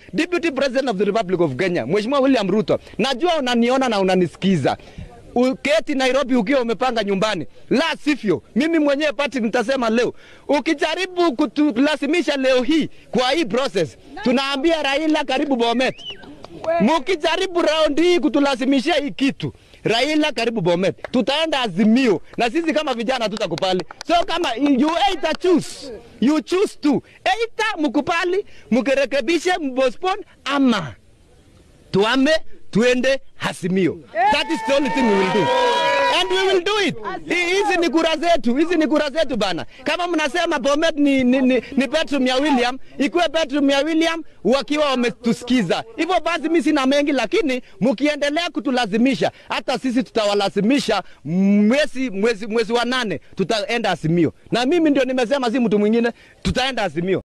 Deputy President of the Republic of Kenya, Mheshimiwa William Ruto, najua unaniona na unanisikiza uketi Nairobi ukiwa umepanga nyumbani, la sivyo mimi mwenyewe pati nitasema leo, ukijaribu kutulazimisha leo hii kwa hii process, tunaambia Raila karibu Bomet. Mukijaribu raundi hii kutulazimishia hii kitu Raila karibu Bomet, tutaenda Azimio na sisi kama vijana tutakubali. So kama you either choose, you choose to either mkubali, mkirekebishe, mbostpone ama tuame tuende Azimio. That is the only thing we will do. And we will do it. Hi- Hizi ni kura zetu, hizi ni kura zetu bana. Kama mnasema Bomet ni, ni, ni, ni bedroom ya William, ikuwe bedroom ya William wakiwa wametusikiza. Hivyo basi mimi sina mengi, lakini mkiendelea kutulazimisha, hata sisi tutawalazimisha mwezi, mwezi, mwezi wa nane tutaenda Azimio, na mimi ndio nimesema, si mtu mwingine, tutaenda Azimio.